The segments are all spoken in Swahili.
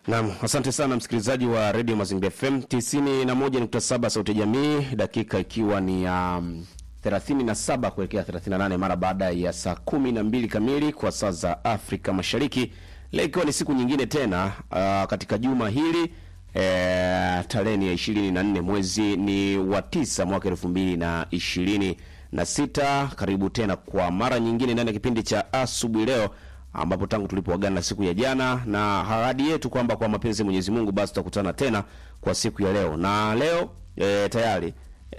Naam, asante sana msikilizaji wa Radio Mazingira FM 91.7 Sauti ya Jamii, dakika ikiwa ni ya um, 37 kuelekea 38 mara baada ya saa 12 kamili kwa saa za Afrika Mashariki. Leo ikiwa ni siku nyingine tena uh, katika juma hili eh, tarehe ni ya 24 mwezi ni wa tisa mwaka 2026 na sita. Karibu tena kwa mara nyingine ndani ya kipindi cha asubuhi leo ambapo tangu tulipoagana siku ya jana na ahadi yetu kwamba kwa mapenzi ya Mwenyezi Mungu basi tutakutana tena kwa siku ya leo. Na leo e, tayari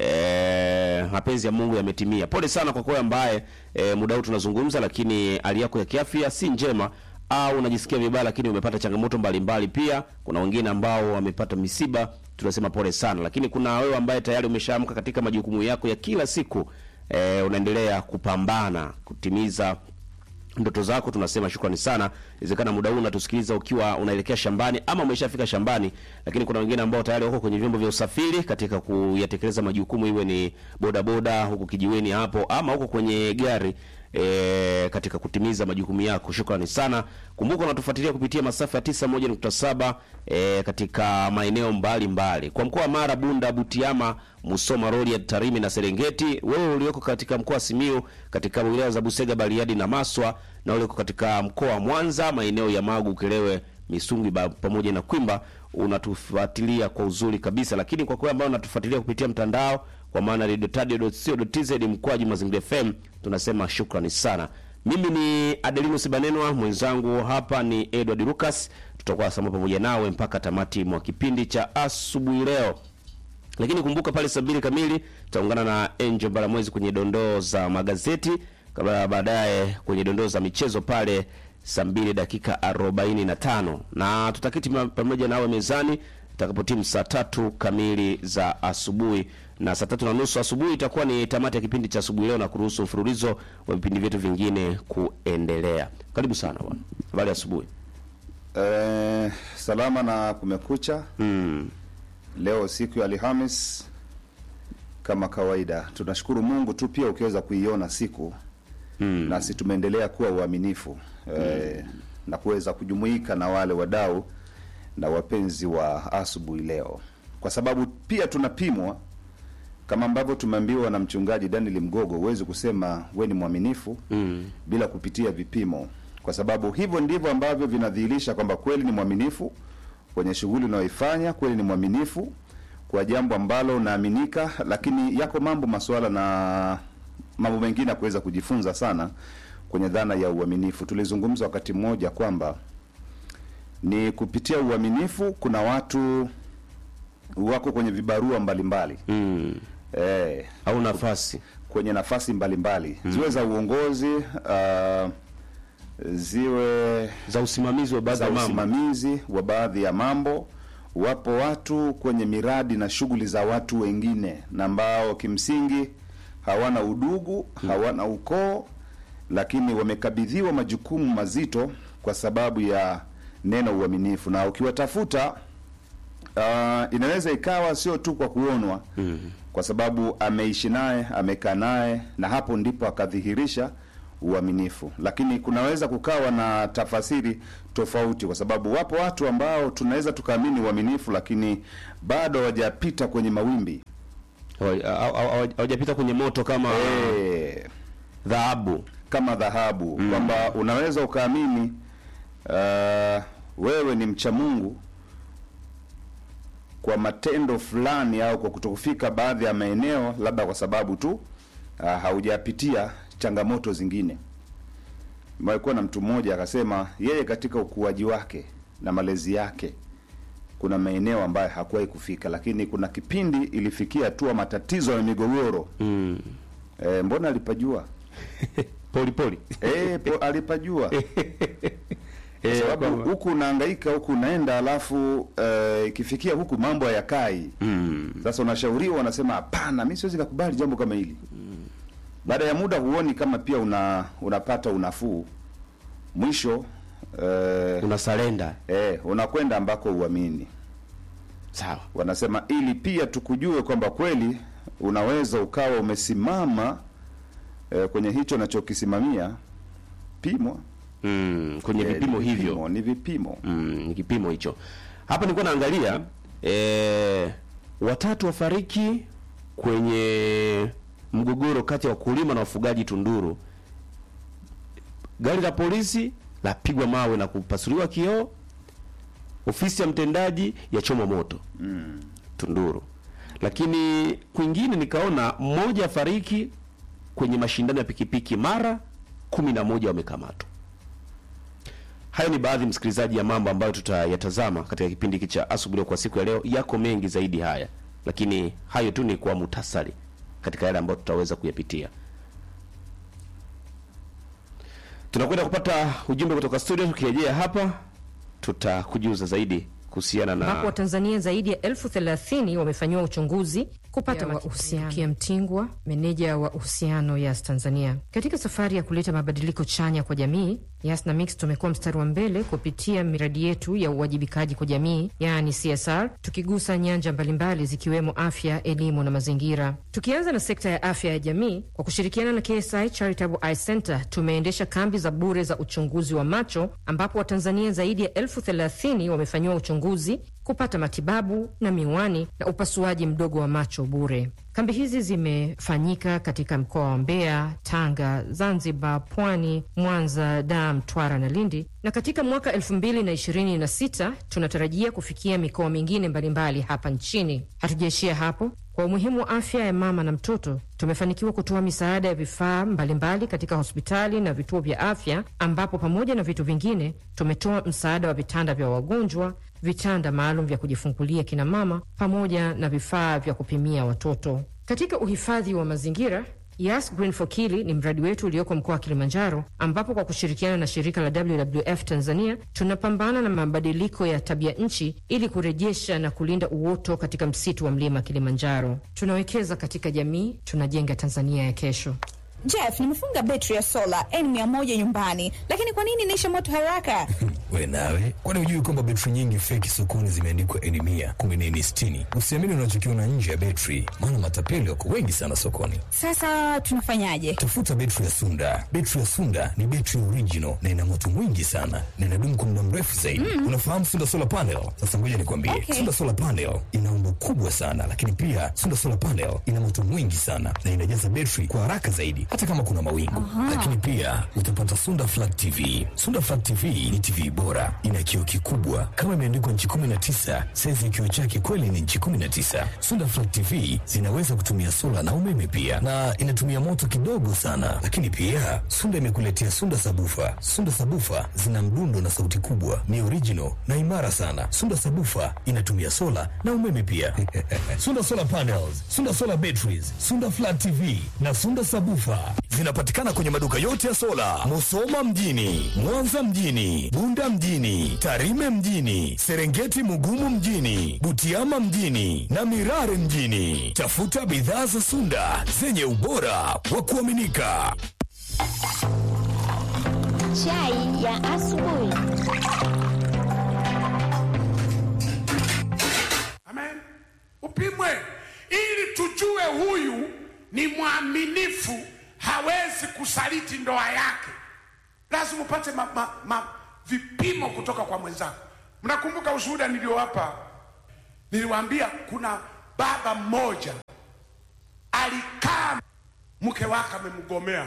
e, mapenzi ya Mungu yametimia. Pole sana kwa kwa ambaye e, muda huu tunazungumza, lakini hali yako ya kiafya si njema au unajisikia vibaya, lakini umepata changamoto mbalimbali mbali. Pia kuna wengine ambao wamepata misiba, tunasema pole sana, lakini kuna wewe ambaye tayari umeshaamka katika majukumu yako ya kila siku e, unaendelea kupambana kutimiza ndoto zako, tunasema shukrani sana. Inawezekana muda huu unatusikiliza ukiwa unaelekea shambani ama umeshafika shambani, lakini kuna wengine ambao tayari wako kwenye vyombo vya usafiri katika kuyatekeleza majukumu, iwe ni bodaboda huko kijiweni hapo ama huko kwenye gari e, katika kutimiza majukumu yako. Shukrani sana. Kumbuka unatufuatilia kupitia masafa ya 91.7 e, katika maeneo mbalimbali kwa mkoa wa Mara, Bunda, Butiama, Musoma, Rorya, Tarime na Serengeti. Wewe ulioko katika mkoa wa Simiyu, katika wilaya za Busega, Bariadi na Maswa, na ulioko katika mkoa wa Mwanza, maeneo ya Magu, Ukerewe, Misungwi pamoja na Kwimba, unatufuatilia kwa uzuri kabisa. Lakini kwa kweli ambao unatufuatilia kupitia mtandao kwa maana radiotadio.co.tz mkwaju Mazingira FM, tunasema shukrani sana. Mimi ni Adelinus Banenwa, mwenzangu hapa ni Edward Lucas. Tutakuwa sama pamoja nawe mpaka tamati mwa kipindi cha asubuhi leo, lakini kumbuka pale saa mbili kamili tutaungana na Angel Balamwezi kwenye dondoo za magazeti, kabla baadaye kwenye dondoo za michezo pale saa mbili dakika arobaini na tano na tutaketi pamoja nawe mezani itakapotimu saa tatu kamili za asubuhi na saa tatu na nusu asubuhi itakuwa ni tamati ya kipindi cha asubuhi leo na kuruhusu mfululizo wa vipindi vyetu vingine kuendelea. Karibu sana bwana, habari asubuhi. Eh, salama na kumekucha. Mm. Leo siku ya Alhamis kama kawaida, tunashukuru Mungu tu pia ukiweza kuiona siku Mm. nasi tumeendelea kuwa uaminifu eh, na kuweza kujumuika na wale wadau na wapenzi wa asubuhi leo, kwa sababu pia tunapimwa kama ambavyo tumeambiwa na mchungaji Daniel Mgogo, huwezi kusema we ni mwaminifu Mm. bila kupitia vipimo, kwa sababu hivyo ndivyo ambavyo vinadhihirisha kwamba kweli ni mwaminifu kwenye shughuli unayoifanya, kweli ni mwaminifu kwa jambo ambalo unaaminika. Lakini yako mambo masuala na mambo mengine ya kuweza kujifunza sana kwenye dhana ya uaminifu. Tulizungumza wakati mmoja kwamba ni kupitia uaminifu kuna watu wako kwenye vibarua mbalimbali Mm. eh, Au nafasi kwenye nafasi mbalimbali ziwe za uongozi uh, ziwe za usimamizi wa baadhi za ya mambo. usimamizi wa baadhi ya mambo. Wapo watu kwenye miradi na shughuli za watu wengine na ambao kimsingi hawana udugu, hawana ukoo, lakini wamekabidhiwa majukumu mazito kwa sababu ya neno uaminifu, na ukiwatafuta uh, inaweza ikawa sio tu kwa kuonwa Mm. kwa sababu ameishi naye amekaa naye na hapo ndipo akadhihirisha uaminifu. Lakini kunaweza kukawa na tafasiri tofauti, kwa sababu wapo watu ambao tunaweza tukaamini uaminifu, lakini bado hawajapita kwenye mawimbi Hawa- hawa- hawa- Hawajapita kwenye moto kama eh, dhahabu. kama dhahabu kwamba unaweza ukaamini uh, wewe ni mcha Mungu kwa matendo fulani au kwa kutokufika baadhi ya maeneo, labda kwa sababu tu uh, haujapitia changamoto zingine. Nimekuwa na mtu mmoja akasema yeye katika ukuaji wake na malezi yake kuna maeneo ambayo hakuwahi kufika, lakini kuna kipindi ilifikia hatua matatizo ya migogoro Mm. e, mbona alipajua Poli poli. Eh, po, alipajua kwa Eh, sababu kwamba- huku unahangaika huku unaenda, alafu eh, ikifikia huku mambo hayakai. Mm. Sasa unashauriwa, wanasema hapana, mimi siwezi kukubali jambo kama hili. Baada ya muda huoni kama pia una unapata unafuu, mwisho eh, Una salenda. eh, unakwenda ambako uamini. Sawa. Wanasema ili pia tukujue kwamba kweli unaweza ukawa umesimama eh, kwenye hicho unachokisimamia, pimwa mm, kwenye Eh, vipimo ni hivyo vipimo, ni vipimo mm, ni kipimo hicho. Hapa nilikuwa naangalia eh, watatu wafariki kwenye mgogoro kati ya wakulima na wafugaji Tunduru. Gari la polisi lapigwa mawe na kupasuliwa kioo, ofisi ya mtendaji yachomwa moto Tunduru. Lakini kwingine nikaona mmoja afariki kwenye mashindano ya pikipiki Mara, kumi na moja wamekamatwa. Hayo ni baadhi msikilizaji, ya mambo ambayo tutayatazama katika kipindi hiki cha asubuhi kwa siku ya leo. Yako mengi zaidi haya, lakini hayo tu ni kwa muhtasari katika yale ambayo tutaweza kuyapitia. Tunakwenda kupata ujumbe kutoka studio. Tukirejea hapa, tutakujuza zaidi kuhusiana ambapo na Watanzania zaidi ya elfu thelathini wamefanyiwa uchunguzi kupata uhusiano. Kia Mtingwa, meneja wa uhusiano Yas Tanzania, katika safari ya kuleta mabadiliko chanya kwa jamii, Yas na Mix tumekuwa mstari wa mbele kupitia miradi yetu ya uwajibikaji kwa jamii, yaani CSR, tukigusa nyanja mbalimbali zikiwemo afya, elimu na mazingira. Tukianza na sekta ya afya ya jamii, kwa kushirikiana na KSI Charitable Eye Center tumeendesha kambi za bure za uchunguzi wa macho, ambapo Watanzania zaidi ya elfu thelathini wamefanyiwa uchunguzi kupata matibabu na miwani na upasuaji mdogo wa macho bure. Kambi hizi zimefanyika katika mkoa wa Mbeya, Tanga, Zanzibar, Pwani, Mwanza, Dar, Mtwara na Lindi, na katika mwaka elfu mbili na ishirini na sita tunatarajia kufikia mikoa mingine mbalimbali hapa nchini. Hatujaishia hapo. Kwa umuhimu wa afya ya mama na mtoto, tumefanikiwa kutoa misaada ya vifaa mbalimbali katika hospitali na vituo vya afya, ambapo pamoja na vitu vingine tumetoa msaada wa vitanda vya wagonjwa, vitanda maalum vya kujifungulia kina mama, pamoja na vifaa vya kupimia watoto. Katika uhifadhi wa mazingira Yas Green for Kili ni mradi wetu ulioko mkoa wa Kilimanjaro, ambapo kwa kushirikiana na shirika la WWF Tanzania tunapambana na mabadiliko ya tabia nchi ili kurejesha na kulinda uoto katika msitu wa mlima Kilimanjaro. Tunawekeza katika jamii, tunajenga Tanzania ya kesho. Jeff, nimefunga betri ya sola N100 nyumbani, lakini kwa nini inaisha moto haraka? We nawe, kwani hujui kwamba betri nyingi feki sokoni zimeandikwa N mia kumi na nne sitini? Usiamini unachokiona nje ya betri, maana matapeli wako wengi sana sokoni. Sasa tunafanyaje? Tafuta betri ya Sunda. Betri ya Sunda ni betri original na ina moto mwingi sana na inadumu kwa muda mrefu zaidi. Unafahamu Sunda solar panel? Sasa ngoja nikwambie, Okay. Sunda solar panel ina umbo kubwa sana, lakini pia Sunda solar panel ina moto mwingi sana na inajaza betri kwa haraka zaidi, hata kama kuna mawingu. Lakini pia utapata Sunda flat TV. Sunda flat TV ni TV bora, ina kioo kikubwa kama imeandikwa nchi 19, saizi ya kioo chake kweli ni nchi 19. Sunda flat TV zinaweza kutumia sola na umeme pia, na inatumia moto kidogo sana. Lakini pia Sunda imekuletea Sunda sabufa. Sunda sabufa zina mdundo na sauti kubwa, ni original na imara sana. Sunda sabufa inatumia sola na umeme pia. Sunda solar panels, Sunda solar batteries, Sunda flat TV na Sunda sabufa zinapatikana kwenye maduka yote ya sola, Musoma mjini, Mwanza mjini, Bunda mjini, Tarime mjini, Serengeti Mugumu mjini, Butiama mjini na Mirare mjini. Tafuta bidhaa za Sunda zenye ubora wa kuaminika. Chai ya asubuhi. Amen. Upimwe ili tujue huyu ni mwaminifu, hawezi kusaliti ndoa yake. Lazima upate ma, ma, ma, vipimo kutoka kwa mwenzako. Mnakumbuka ushuhuda niliowapa? Niliwaambia kuna baba mmoja alikaa, mke wake amemgomea,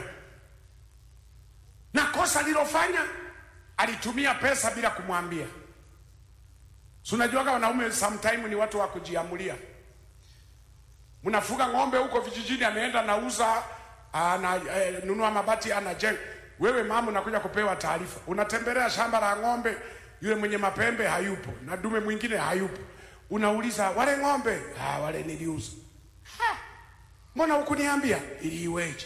na kosa alilofanya alitumia pesa bila kumwambia. Si unajuaga wanaume sometime ni watu wa kujiamulia. Mnafuga ng'ombe huko vijijini, ameenda nauza, ana eh, nunua mabati, anajenga. Wewe mama unakuja kupewa taarifa, unatembelea shamba la ng'ombe, yule mwenye mapembe hayupo na dume mwingine hayupo. Unauliza wale ng'ombe, ah, wale niliuza. Ha, mbona hukuniambia? Ili iweje?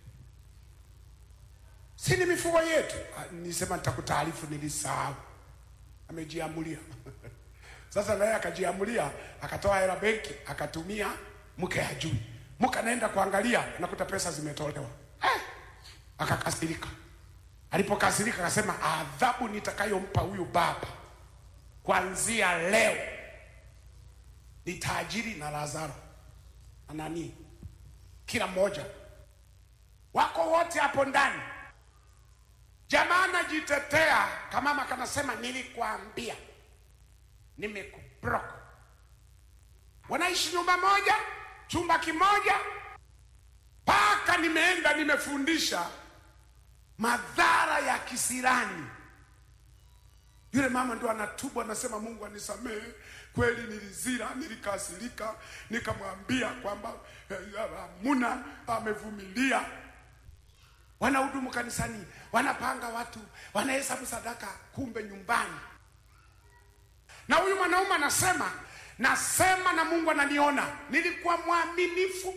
Si ni mifugo yetu? Ah, Nisema nitakutaarifu, nilisahau. Amejiamulia. Sasa naye akajiamulia, akatoa hela benki, akatumia, mke hajui. Mke anaenda kuangalia, nakuta pesa zimetolewa. Eh, akakasirika. Alipokasirika akasema, adhabu nitakayompa huyu baba kuanzia leo ni tajiri na Lazaro na nani, kila mmoja wako wote hapo ndani Jamaa anajitetea, kamama kanasema nilikwambia, nimekublock. Wanaishi nyumba moja, chumba kimoja, mpaka nimeenda nimefundisha madhara ya kisirani. Yule mama ndo anatubu, anasema Mungu anisamehe, kweli nilizira, nilikasirika, nikamwambia kwamba eh, Muna amevumilia. Wanahudumu kanisani, wanapanga watu, wanahesabu sadaka, kumbe nyumbani. Na huyu mwanaume anasema, nasema na Mungu ananiona, nilikuwa mwaminifu,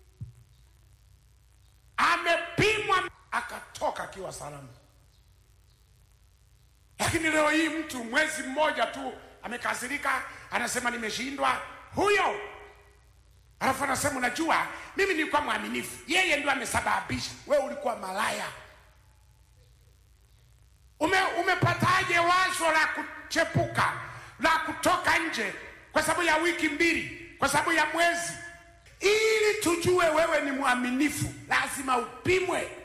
amepimwa, akatoka akiwa salama. Lakini leo hii mtu mwezi mmoja tu amekasirika, anasema nimeshindwa. Huyo alafu anasema unajua, mimi nilikuwa mwaminifu, yeye ndio amesababisha. Wewe ulikuwa malaya. Ume, umepataje wazo la kuchepuka la kutoka nje kwa sababu ya wiki mbili, kwa sababu ya mwezi? Ili tujue wewe ni mwaminifu, lazima upimwe.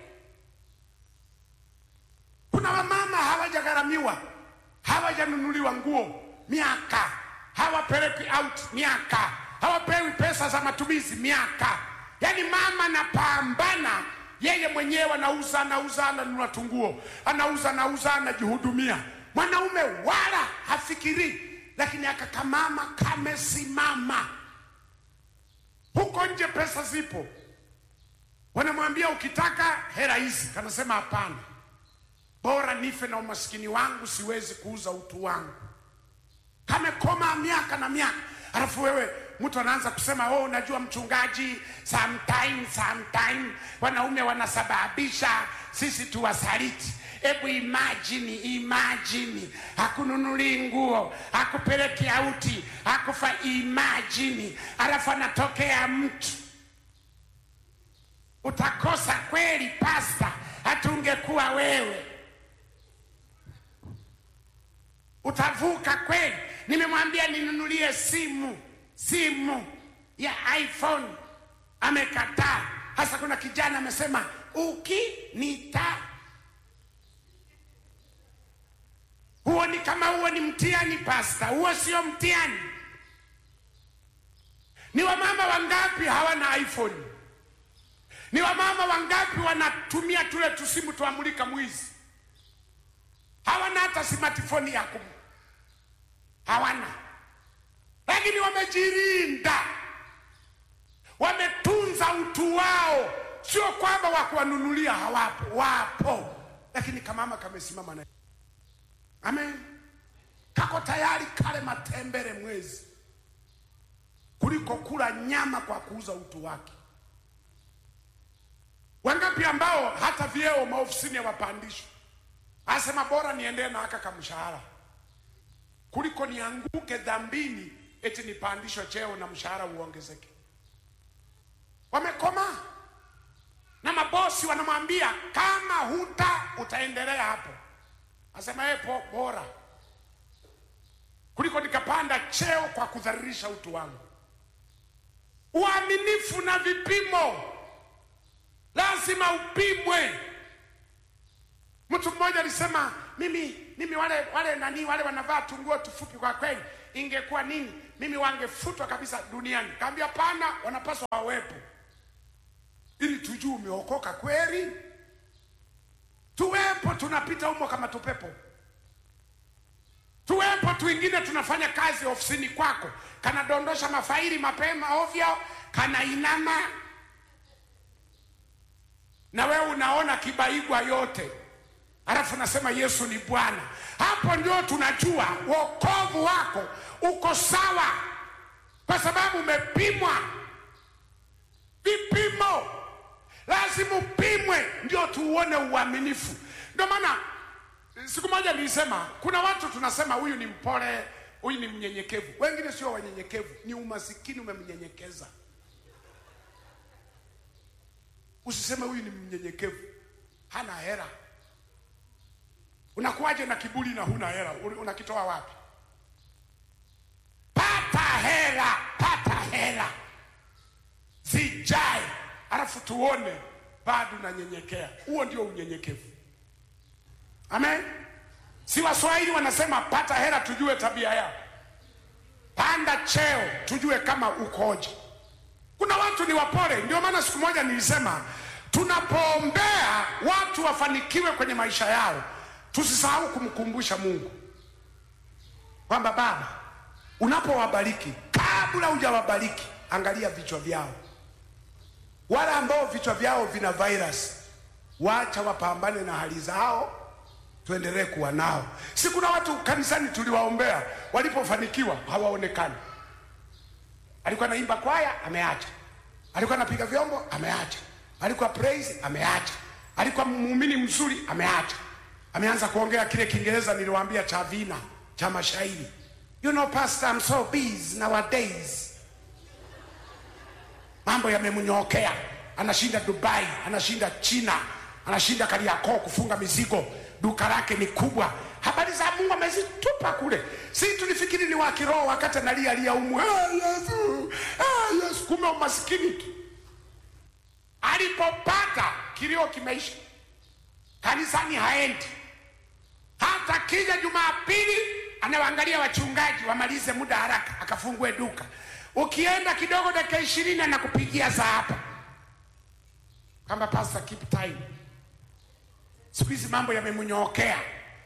Kuna wamama hawajagharamiwa, hawajanunuliwa nguo miaka, hawapelekwi out miaka, hawapewi pesa za matumizi miaka. Yaani mama anapambana yeye mwenyewe, anauza anauza, ananunua tunguo, anauza anauza, anajihudumia. Mwanaume wala hafikiri, lakini akakamama kamesimama. Huko nje pesa zipo, wanamwambia ukitaka hela hizi, kanasema hapana bora nife na umaskini wangu, siwezi kuuza utu wangu. Kamekoma miaka na miaka, alafu wewe mtu anaanza kusema oh, unajua mchungaji, sometime sometime wanaume wanasababisha sisi tuwasaliti. Hebu imagine, imagine, hakununuli nguo, hakupeleki auti, hakufa. Imagine, alafu anatokea mtu, utakosa kweli pasta, hatungekuwa wewe utavuka kweli? Nimemwambia ninunulie simu, simu ya iPhone amekataa. Hasa kuna kijana amesema ukinita, huo ni kama huo ni mtihani pasta, huo sio mtihani. Ni wamama wangapi hawana iPhone? Ni wamama wangapi wanatumia tule tusimu tuamulika mwizi hawana hata smartphone ya kum hawana, lakini wamejirinda, wametunza utu wao. Sio kwamba wakuwanunulia, hawapo, wapo, lakini kamama kamesimama na amen, kako tayari kale matembele mwezi kuliko kula nyama kwa kuuza utu wake. Wangapi ambao hata vyeo maofisini hawapandishwi Asema bora niendee na haka kamshahara kuliko nianguke dhambini eti nipandishwe cheo na mshahara uongezeke. Wamekoma na mabosi wanamwambia kama huta utaendelea hapo. Asema yeye po bora kuliko nikapanda cheo kwa kudhalilisha utu wangu. Uaminifu na vipimo lazima upimwe. Mtu mmoja alisema mimi mimi wale wale nani wale wanavaa tunguo tufupi, kwa kweli ingekuwa nini, mimi wangefutwa kabisa duniani. Kaambia pana, wanapaswa wawepo ili tujue umeokoka kweli. Tuwepo, tunapita humo kama tupepo. Tuwepo, tuingine tunafanya kazi ofisini kwako, kanadondosha mafaili mapema ovyo, kanainama na wewe unaona kibaigwa yote alafu nasema Yesu ni Bwana. Hapo ndio tunajua wokovu wako uko sawa, kwa sababu umepimwa. Vipimo lazima upimwe, ndio tuuone uaminifu. Ndio maana siku moja nilisema kuna watu tunasema huyu ni mpole, huyu ni mnyenyekevu. Wengine sio wanyenyekevu, ni umasikini umemnyenyekeza. Usiseme huyu ni mnyenyekevu, hana hera Unakuwaje na kiburi na huna hela? Unakitoa wapi? Pata hela, pata hela zijae, alafu tuone bado unanyenyekea. Huo ndio unyenyekevu. Amen. Si Waswahili wanasema pata hela tujue tabia yao, panda cheo tujue kama ukoje. Kuna watu ni wapole, ndio maana siku moja nilisema tunapoombea watu wafanikiwe kwenye maisha yao, tusisahau kumkumbusha Mungu kwamba Baba, unapowabariki, kabla hujawabariki, angalia vichwa vyao. Wale ambao vichwa vyao vina virus, wacha wapambane na hali zao, tuendelee kuwa nao. Si kuna watu kanisani tuliwaombea, walipofanikiwa hawaonekani. Alikuwa anaimba kwaya, ameacha. Alikuwa anapiga vyombo, ameacha. Alikuwa praise, ameacha. Alikuwa muumini mzuri, ameacha. Ameanza kuongea kile Kiingereza niliwaambia cha vina cha mashairi. You know pastor, I'm so busy nowadays. Mambo yamemnyokea, anashinda Dubai, anashinda China, anashinda Kariakoo kufunga mizigo, duka lake ni kubwa. Habari za Mungu amezitupa kule. Si tulifikiri ni wa kiroho wakati analia lia umu. Ah, Yesu, ah, Yesu, kumbe umaskini tu. Alipopata kilio kimeisha, kanisani haendi hata kija Jumapili anawaangalia wachungaji wamalize muda haraka, akafungue duka. Ukienda kidogo, dakika ishirini anakupigia saa hapa kama pastor, keep time. Siku hizi mambo yamemnyookea,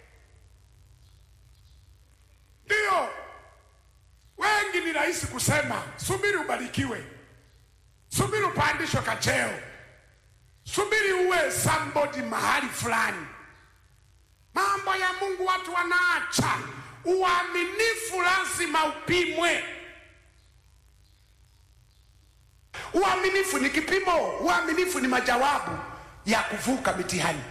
ndio wengi ni rahisi kusema subiri ubarikiwe, subiri upandishwe kacheo, subiri uwe somebody mahali fulani. Mambo ya Mungu watu wanaacha. Uaminifu lazima upimwe. Uaminifu ni kipimo, uaminifu ni majawabu ya kuvuka mitihani.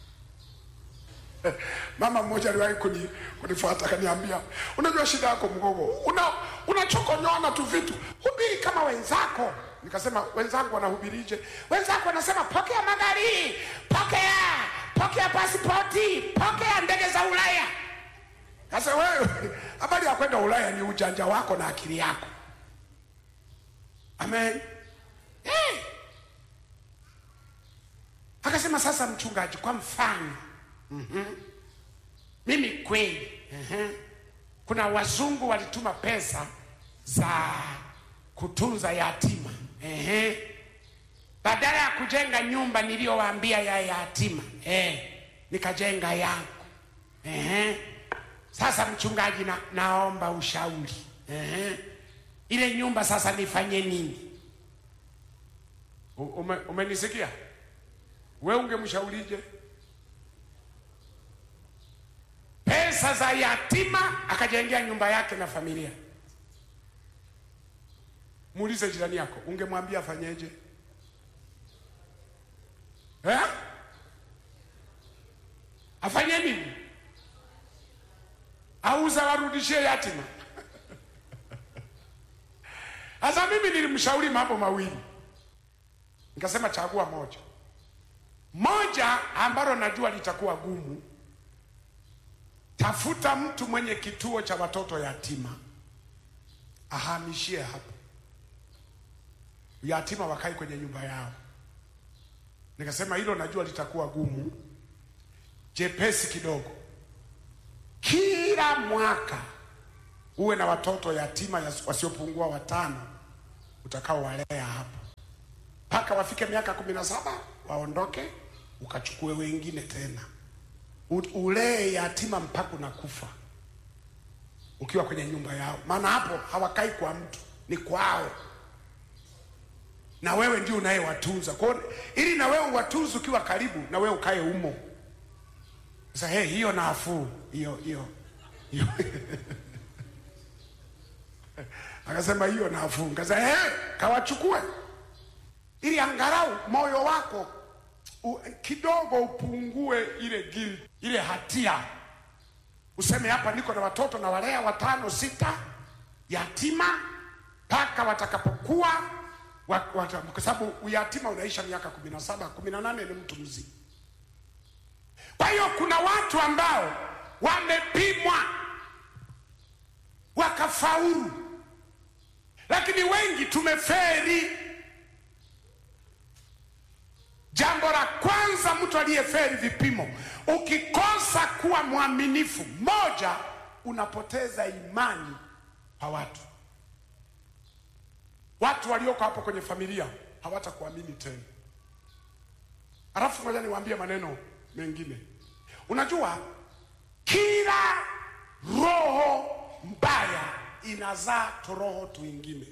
Mama mmoja aliwahi kuni, kunifuata akaniambia, unajua shida yako mgogo, una unachokonyoana tu vitu, hubiri kama wenzako. Nikasema wenzangu wanahubirije? Wenzako wanasema pokea magari, pokea pokea pasipoti, pokea ndege za Ulaya. Sasa wewe, habari ya kwenda Ulaya ni ujanja wako na akili yako. Amen. Hey. Akasema sasa, mchungaji, kwa mfano mm-hmm. mimi kweli mm-hmm. kuna wazungu walituma pesa za kutunza yatima mm-hmm. badala ya kujenga nyumba niliyowaambia ya yatima eh, nikajenga yangu eh. Sasa mchungaji, na, naomba ushauri eh. Ile nyumba sasa nifanye nini? U- Ume, umenisikia? We ungemshaurije? Pesa za yatima akajengea nyumba yake na familia. Muulize jirani yako, ungemwambia afanyeje? Eh? Afanye nini? Auza warudishie yatima? Sasa mimi nilimshauri mambo mawili, nikasema chagua moja. Moja ambalo najua litakuwa gumu, tafuta mtu mwenye kituo cha watoto yatima, ahamishie hapo, yatima wakae kwenye nyumba yao. Nikasema hilo najua litakuwa gumu, jepesi kidogo. Kila mwaka uwe na watoto yatima yas- wasiopungua watano utakaowalea hapo mpaka wafike miaka kumi na saba waondoke, ukachukue wengine tena U- ulee yatima mpaka unakufa ukiwa kwenye nyumba yao, maana hapo hawakai kwa mtu, ni kwao na wewe ndio unayewatunza. Kwa hiyo ili na wewe uwatunze ukiwa karibu na wewe ukae umo. Sasa hey, hiyo nafuu hiyo hiyo hiyo akasema hiyo nafuu. Nikasema hey, kawachukue ili angalau moyo wako u, kidogo upungue ile guilt, ile hatia, useme hapa niko na watoto na walea watano sita yatima mpaka watakapokuwa wa- wata- kwa sababu uyatima unaisha miaka kumi na saba kumi na nane ni mtu mzima. Kwa hiyo kuna watu ambao wamepimwa wakafaulu, lakini wengi tumeferi. Jambo la kwanza, mtu aliyeferi vipimo, ukikosa kuwa mwaminifu, moja, unapoteza imani kwa watu. Watu walioko hapo kwenye familia hawatakuamini tena. Alafu ngoja niwaambie maneno mengine. Unajua, kila roho mbaya inazaa turoho twingine.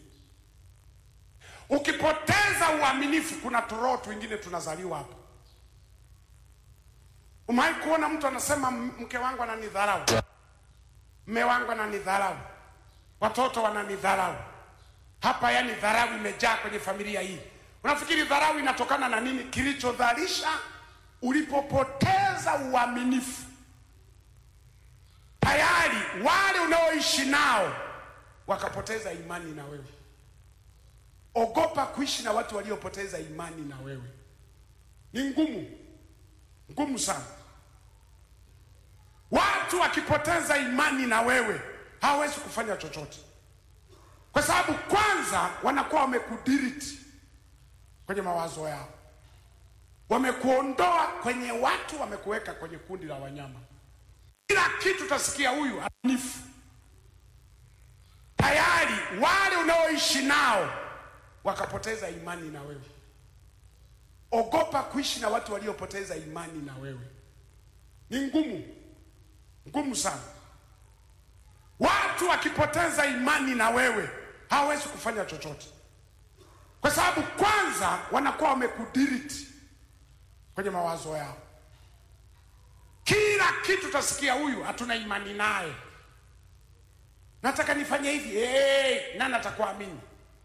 Ukipoteza uaminifu, kuna turoho twingine tunazaliwa hapo. Umewahi kuona mtu anasema mke wangu ananidharau, mme wangu ananidharau, watoto wananidharau hapa, yani dharau imejaa kwenye familia hii. Unafikiri dharau inatokana na nini? Kilichodharisha ulipopoteza uaminifu, tayari wale unaoishi nao wakapoteza imani na wewe. Ogopa kuishi na watu waliopoteza imani na wewe, ni ngumu, ngumu sana. Watu wakipoteza imani na wewe hawawezi kufanya chochote, kwa sababu kwanza wanakuwa wamekudiriti kwenye mawazo yao, wamekuondoa kwenye watu, wamekuweka kwenye kundi la wanyama. Kila kitu utasikia huyu anifu, tayari wale unaoishi nao wakapoteza imani na wewe. Ogopa kuishi na watu waliopoteza imani na wewe, ni ngumu, ngumu sana. Watu wakipoteza imani na wewe hawawezi kufanya chochote, kwa sababu kwanza wanakuwa wamekudiriti kwenye mawazo yao. Kila kitu utasikia huyu hatuna imani naye, nataka nifanye hivi. Hey, nani atakuamini?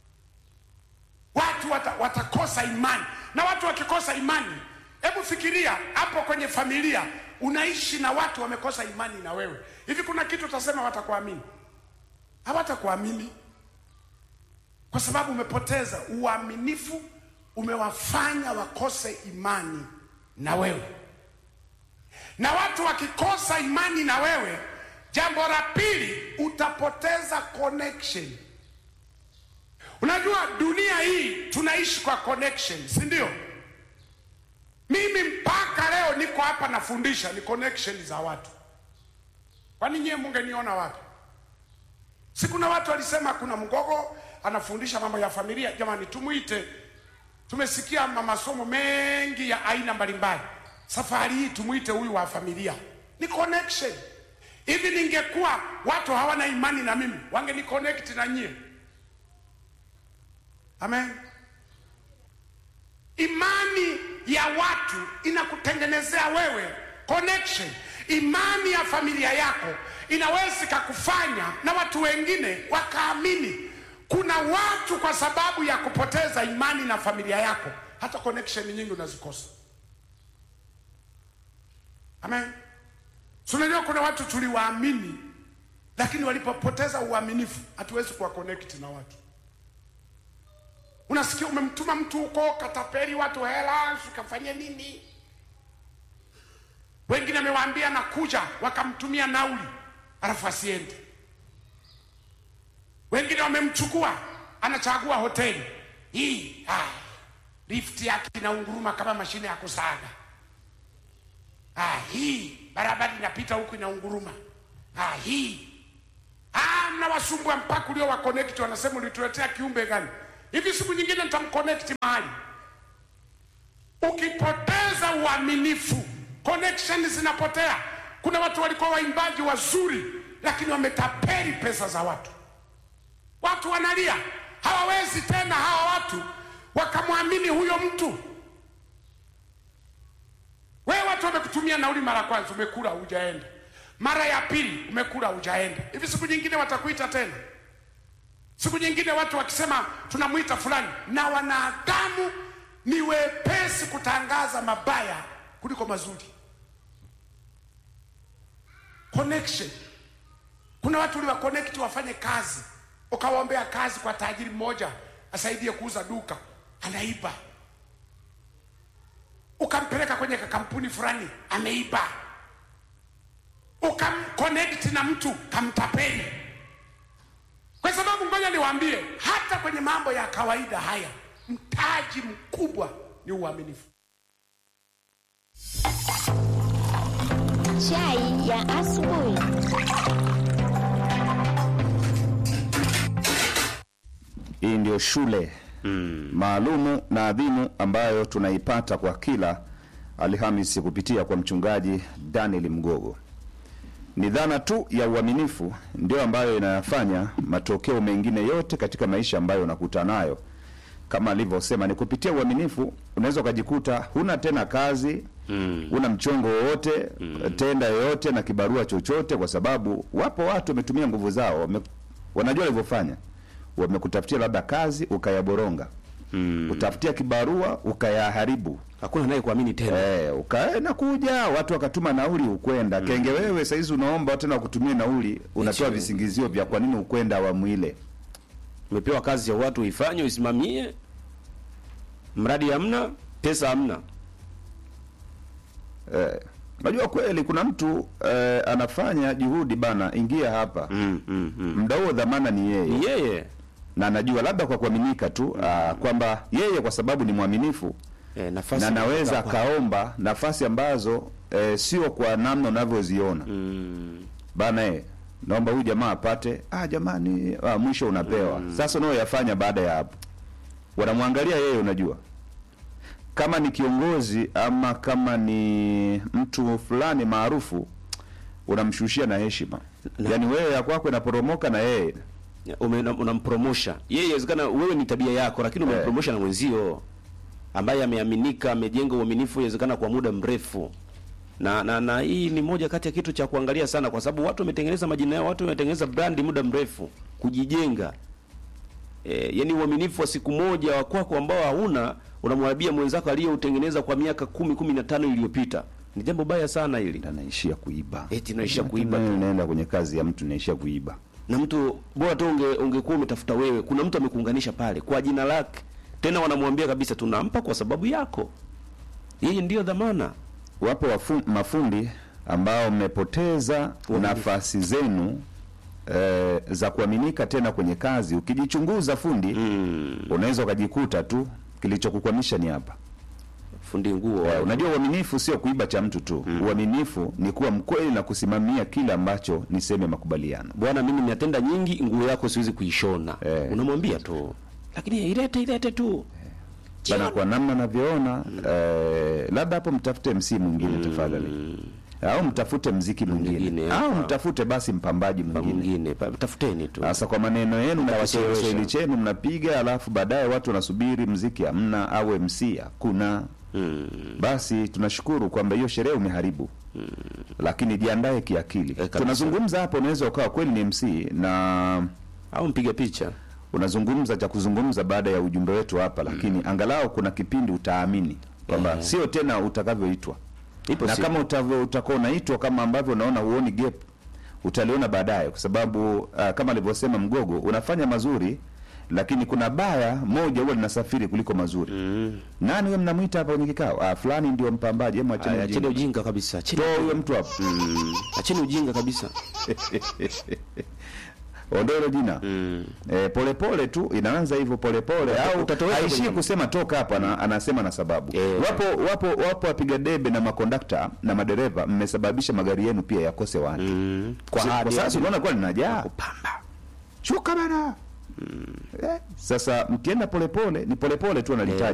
Watu wata, watakosa imani, na watu wakikosa imani, hebu fikiria hapo kwenye familia unaishi na watu wamekosa imani na wewe, hivi kuna kitu utasema watakuamini? Hawatakuamini kwa sababu umepoteza uaminifu, umewafanya wakose imani na wewe. Na watu wakikosa imani na wewe, jambo la pili, utapoteza connection. Unajua dunia hii tunaishi kwa connection, si ndio? Mimi mpaka leo niko hapa nafundisha, ni connection za watu. Kwani nyie mungeniona wapi? Si kuna watu walisema kuna mgogo anafundisha mambo ya familia. Jamani, tumuite. Tumesikia masomo mengi ya aina mbalimbali, safari hii tumuite huyu wa familia, ni connection. Hivi ningekuwa watu hawana imani na mimi, wangeni connect na nyie. Amen. Imani ya watu inakutengenezea wewe connection. Imani ya familia yako inaweza ikakufanya na watu wengine wakaamini. Kuna watu kwa sababu ya kupoteza imani na familia yako, hata connection nyingi unazikosa. Amen. Unajua kuna watu tuliwaamini, lakini walipopoteza uaminifu, hatuwezi kuwa connect na watu. Unasikia umemtuma mtu huko katapeli watu hela, ukafanya nini? Wengine amewaambia nakuja, wakamtumia nauli, alafu asiende. Wengine wamemchukua, anachagua hoteli hii, ah, lift yake inaunguruma kama mashine ya kusaga. Ah, hii barabara inapita huku inaunguruma. Ah, hii ah, mnawasumbua mpaka ulio wa connect, wanasema ulituletea kiumbe gani? Hivi siku nyingine nitamconnect mahali. Ukipoteza uaminifu, connection zinapotea. Kuna watu walikuwa waimbaji wazuri, lakini wametapeli pesa za watu. Watu wanalia, hawawezi tena hawa watu wakamwamini huyo mtu. Wewe watu wamekutumia nauli mara kwanza, umekula hujaenda, mara ya pili umekula hujaenda. Hivi siku nyingine watakuita tena? Siku nyingine watu wakisema tunamwita fulani, na wanadamu ni wepesi kutangaza mabaya kuliko mazuri. Connection. Kuna watu uliwa connect wafanye kazi, ukawaombea kazi kwa tajiri mmoja asaidie kuuza duka, anaiba. Ukampeleka kwenye kampuni fulani, ameiba. Ukamconnect na mtu kamtapeli. Kwa sababu ngoja niwaambie, hata kwenye mambo ya kawaida haya, mtaji mkubwa ni uaminifu. Chai ya asubuhi. Hii ndio shule maalumu na adhimu ambayo tunaipata kwa kila Alhamisi kupitia kwa mchungaji Daniel Mgogo. Ni dhana tu ya uaminifu ndio ambayo inayafanya matokeo mengine yote katika maisha ambayo unakutana nayo. Kama alivyosema, ni kupitia uaminifu unaweza ukajikuta huna tena kazi mm. una mchongo wowote mm. tenda yoyote na kibarua chochote, kwa sababu wapo watu wametumia nguvu zao wame, wanajua walivyofanya wamekutafutia labda kazi ukayaboronga mm. utafutia kibarua ukayaharibu Hakuna naye kuamini tena. Eh, ukaenda kuja watu wakatuma nauli ukwenda kenge. Wewe saizi unaomba tena wakutumie nauli, unatoa Eti. visingizio vya kwa nini ukwenda awamu ile. Umepewa kazi ya watu uifanye, uisimamie, mradi hamna, pesa hamna. Eh, unajua kweli kuna mtu eh, anafanya juhudi bana, ingia hapa Mm, mm, mm. muda huo, dhamana ni yeye Ni yeye na anajua labda kwa kuaminika tu ah, kwamba yeye kwa sababu ni mwaminifu eh, nafasi na naweza imetoka kwa- akaomba nafasi ambazo eh, sio kwa namna unavyoziona mm, bana eh, naomba huyu jamaa apate. Ah, jamani, ah, mwisho unapewa sasa. Unayoyafanya baada ya hapo, wanamwangalia yeye. Unajua, kama ni kiongozi ama kama ni mtu fulani maarufu, unamshushia na heshima, Na- yaani wewe ya kwako inaporomoka na yeye ume- unampromosha yeye. Inawezekana wewe ni tabia yako, lakini Eh. umempromosha na mwenzio ambaye ameaminika, amejenga uaminifu, inawezekana kwa muda mrefu. Na, na na hii ni moja kati ya kitu cha kuangalia sana, kwa sababu watu wametengeneza majina yao, watu wametengeneza brandi muda mrefu, kujijenga e, yani uaminifu wa siku moja wa kwako ambao hauna unamwambia mwenzako aliyeutengeneza kwa miaka kumi kumi na tano iliyopita. Ni jambo baya sana hili, anaishia kuiba, eti naisha kuiba Tena tu. unaenda kwenye kazi ya mtu naishia kuiba. na mtu bora tu unge, ungekuwa umetafuta wewe, kuna mtu amekuunganisha pale kwa jina lake, tena wanamwambia kabisa tunampa kwa sababu yako, yeye ndiyo dhamana. Wapo wafu, mafundi ambao mmepoteza nafasi zenu eh, za kuaminika tena kwenye kazi. Ukijichunguza fundi Mm, unaweza ukajikuta tu kilichokukwamisha ni hapa. fundi nguo Eh, unajua uaminifu sio kuiba cha mtu tu. Uaminifu ni kuwa mkweli na kusimamia kile ambacho ni sehemu ya makubaliano. bwana, mimi ninatenda nyingi, nguo yako siwezi kuishona. Eh. Unamwambia tu, lakini ilete ilete tu Bana, kwa namna navyoona eh, labda hapo mtafute MC mwingine tafadhali, au mtafute mziki mwingine, Mwingine, au ah. mtafute basi mpambaji kwa mwingine. mwingine, pa- tafuteni tu. Sasa kwa maneno yenu na Mtawachelewesha. Kiswahili chenu mnapiga, alafu baadaye watu wanasubiri mziki hamna au MC hakuna. Mm. Basi tunashukuru kwamba hiyo sherehe umeharibu, lakini jiandae kiakili. kabisa. Tunazungumza hapo, unaweza ukawa kweli ni MC na Au mpiga picha unazungumza cha kuzungumza baada ya ujumbe wetu hapa, lakini angalau kuna kipindi utaamini kwamba Eh. sio tena utakavyoitwa ipo na siku. kama utavyo utakuwa unaitwa kama ambavyo unaona huoni gap utaliona baadaye, kwa sababu uh, kama alivyosema Mgogo, unafanya mazuri lakini kuna baya moja huwa linasafiri kuliko mazuri. Mm. Nani huyo mnamwita hapa kwenye kikao? Ah, fulani ndio mpambaji. Hebu acheni Aya, Acheni ujinga, ujinga kabisa, acheni toa huyo mtu hapo, Mm. acheni ujinga kabisa. ondoa hilo jina Mm. Eh, polepole tu inaanza hivyo polepole, Uta- au utatoweka haishii kwenye- kusema toka hapa, ana, anasema na sababu. Eh. Wapo wapo wapo wapiga debe na makondakta na madereva, mmesababisha magari yenu pia yakose watu Mm. kwa, Kwa kwa hadi sasa unaona kwa linajaa kupamba shuka bana eh, sasa mkienda polepole ni polepole tu analitaja